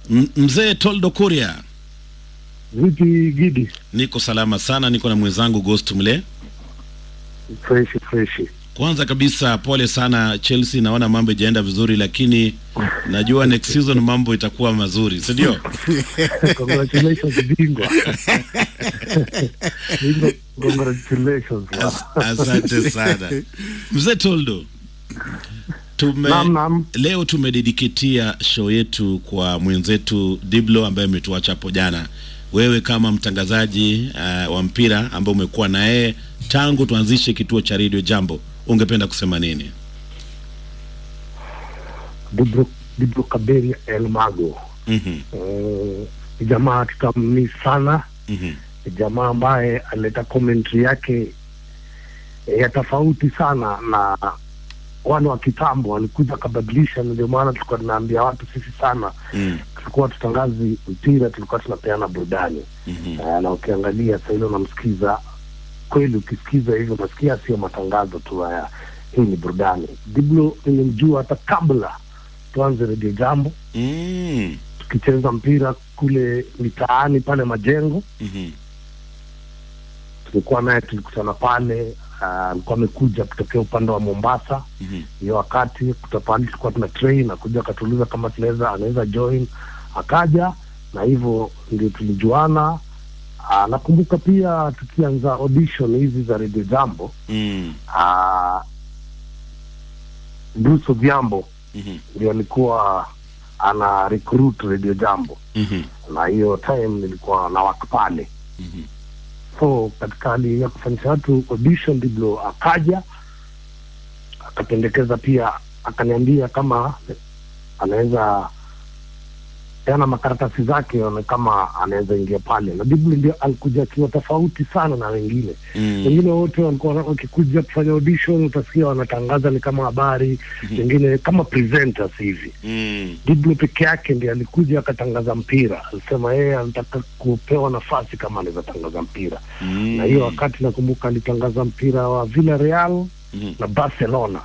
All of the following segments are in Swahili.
M- Mzee Toldo Kuria, Vipi Gidi? niko salama sana, niko na mwenzangu Ghost Mle. Freshi freshi. Kwanza kabisa pole sana Chelsea, naona mambo ijaenda vizuri, lakini najua next season mambo itakuwa mazuri, si ndio? Congratulations bingwa. Bingwa, congratulations. As, asante sana Mzee Toldo. Tume, Naam, naam. leo tumedediketia show yetu kwa mwenzetu Diblo ambaye ametuacha hapo jana. Wewe kama mtangazaji uh, wa mpira ambao umekuwa na yeye tangu tuanzishe kituo cha Radio Jambo, ungependa kusema nini? Dibro, Dibro Kaberia El Mago. Mhm, Mm, Ni jamaa tutammi sana. mhm, Ni jamaa ambaye aleta commentary yake ya tofauti sana na wale wa kitambo walikuja akabadilisha. Ndio maana tulikuwa tunaambia watu sisi sana mm, tulikuwa tutangazi mpira, tulikuwa tunapeana burudani mhm, uh, na ukiangalia saa ile unamsikiza kweli, ukisikiza hivyo unasikia sio matangazo tu haya, hii ni burudani. Diblo nilimjua hata kabla tuanze redio Jambo, mm, tukicheza mpira kule mitaani pale Majengo, mhm, tulikuwa naye, tulikutana pale. ah, alikuwa amekuja kutokea upande wa Mombasa mhm, hiyo wakati kutapali tulikuwa tuna train akuja akatuuliza kama tunaweza anaweza join akaja na hivyo ndio tulijuana Ah, nakumbuka pia tukianza audition hizi za radio jambo mm, ah, Bruce Odhiambo mhm, ndio alikuwa ana recruit radio jambo mhm, na hiyo time nilikuwa na wak pale mhm. so katika hali ya kufanyisha watu audition ndivyo akaja akapendekeza pia akaniambia kama anaweza peana makaratasi zake aone kama anaweza ingia pale na Diblo ndio alikuja akiwa tofauti sana na wengine Mm, wengine wote walikuwa wana- wakikuja kufanya audition utasikia wanatangaza ni kama habari wengine kama presenters hivi mm, Diblo peke yake ndiye alikuja akatangaza mpira alisema yeye anataka kupewa nafasi kama anaweza tangaza mpira mm, na hiyo wakati nakumbuka alitangaza mpira wa Villarreal mhm, na Barcelona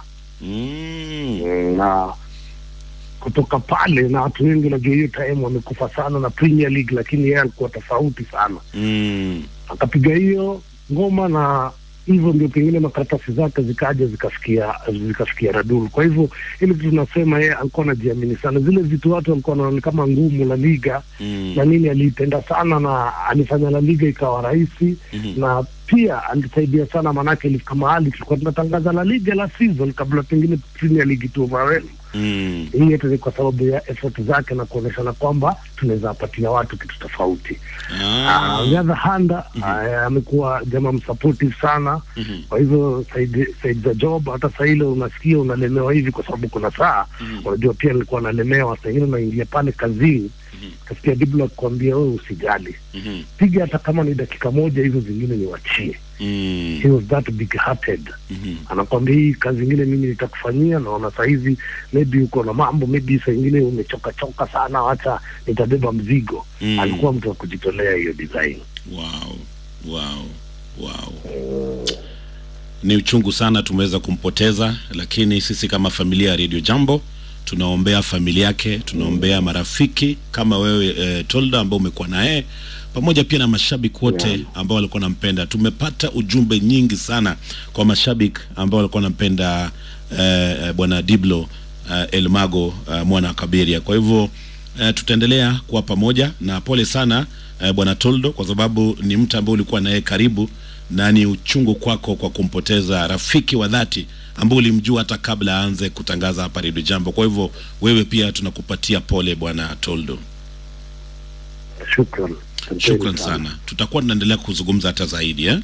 mm, Mm, na kutoka pale na watu wengi najua hiyo time wamekufa sana na Premier League, lakini yeye alikuwa tofauti sana, mm, akapiga hiyo ngoma na hivyo ndio pengine makaratasi zake zikaja zikafikia zikafikia Radul. Kwa hivyo ile vitu tunasema yeye alikuwa anajiamini sana, zile vitu watu walikuwa wanaona kama ngumu La Liga mm, na nini, aliipenda sana na alifanya La Liga ikawa rahisi mhm. na pia alisaidia sana, maanake ilifika mahali tulikuwa tunatangaza La Liga la season kabla pengine Premier League tu overwhelm. Mm, Hii yote ni kwa sababu ya effort zake na kuonyeshana kwamba tunaweza patia watu kitu tofauti. ah, Uh, on the other hand ah, amekuwa jamaa msupportive sana. mhm, Kwa hivyo saidi, saidi za job hata saa ile unasikia unalemewa hivi kwa sababu kuna saa mhm, unajua, pia nilikuwa nalemewa saa ingine unaingia pale kazini Mhm. kasikia Diblo akikwambia wewe usijali, mhm, piga hata kama ni dakika moja, hizo zingine niwachie. mm, He was that big hearted mhm. anakwambia hii kazi ingine mimi nitakufanyia, naona saa hizi maybe uko na mambo, maybe saa ingine umechoka choka sana, wacha nitabeba mzigo. Mm. Alikuwa mtu wa kujitolea hiyo design. Wow, wow, wow. Ni uchungu sana tumeweza kumpoteza, lakini sisi kama familia ya Radio Jambo tunaombea familia yake, tunaombea marafiki kama wewe eh, Tolda ambao umekuwa naye pamoja pia na mashabiki wote Yeah. ambao walikuwa wanampenda. Tumepata ujumbe nyingi sana kwa mashabiki ambao walikuwa wanampenda eh, eh, bwana Diblo eh, Elmago eh, mwana wa Kaberia. Kwa hivyo eh, tutaendelea kuwa pamoja na pole sana eh, bwana Toldo kwa sababu ni mtu ambaye ulikuwa naye karibu na ni uchungu kwako kwa kumpoteza rafiki wa dhati ambao ulimjua hata kabla aanze kutangaza hapa Radio Jambo. Kwa hivyo wewe pia tunakupatia pole bwana Toldo. Shukran, Shukran sana, tutakuwa tunaendelea kuzungumza hata zaidi eh?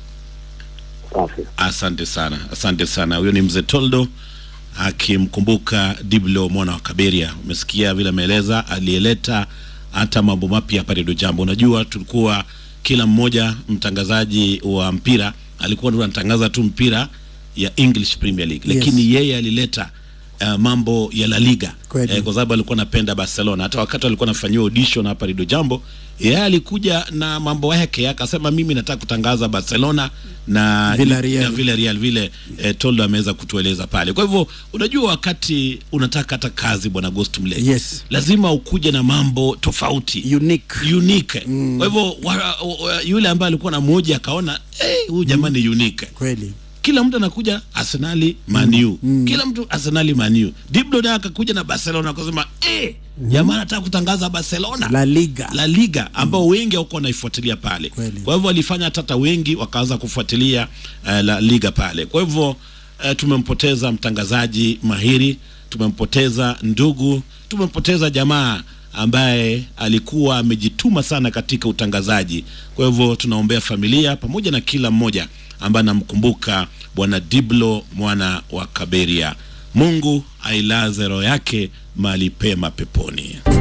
Safi. Asante sana, asante sana. Huyo ni mzee Toldo akimkumbuka Diblo mwana wa Kaberia. Umesikia vile ameeleza, aliyeleta hata mambo mapya hapa Radio Jambo. Unajua, tulikuwa kila mmoja mtangazaji wa mpira alikuwa tu anatangaza tu mpira ya English Premier League, Yes. lakini yeye alileta uh, mambo ya La Liga Kweli. eh, kwa sababu alikuwa anapenda Barcelona. Hata wakati alikuwa anafanyiwa audition hapa Radio Jambo, yeye alikuja na mambo yake, akasema mimi nataka kutangaza Barcelona na Villarreal. na Villarreal vile eh, Toldo ameweza kutueleza pale. Kwa hivyo unajua, wakati unataka hata kazi bwana Ghost Mle, Yes. lazima ukuje na mambo tofauti unique unique. Kwa hivyo wa, wa, yule ambaye alikuwa na moja akaona eh, huyu jamaa ni unique kweli kila mtu anakuja Arsenali Manu mm. kila mtu Arsenali Manu. Diblo naye akakuja na Barcelona akasema eh, jamaa anataka kutangaza Barcelona La Liga La Liga ambao wengi hawakuwa wanaifuatilia pale. Kweli. Kwa hivyo walifanya hata wengi wakaanza kufuatilia uh, La Liga pale. Kwa hivyo uh, tumempoteza mtangazaji mahiri, tumempoteza ndugu, tumempoteza jamaa ambaye alikuwa amejituma sana katika utangazaji. Kwa hivyo tunaombea familia pamoja na kila mmoja ambaye anamkumbuka bwana Diblo mwana wa Kaberia. Mungu ailaze roho yake mahali pema peponi.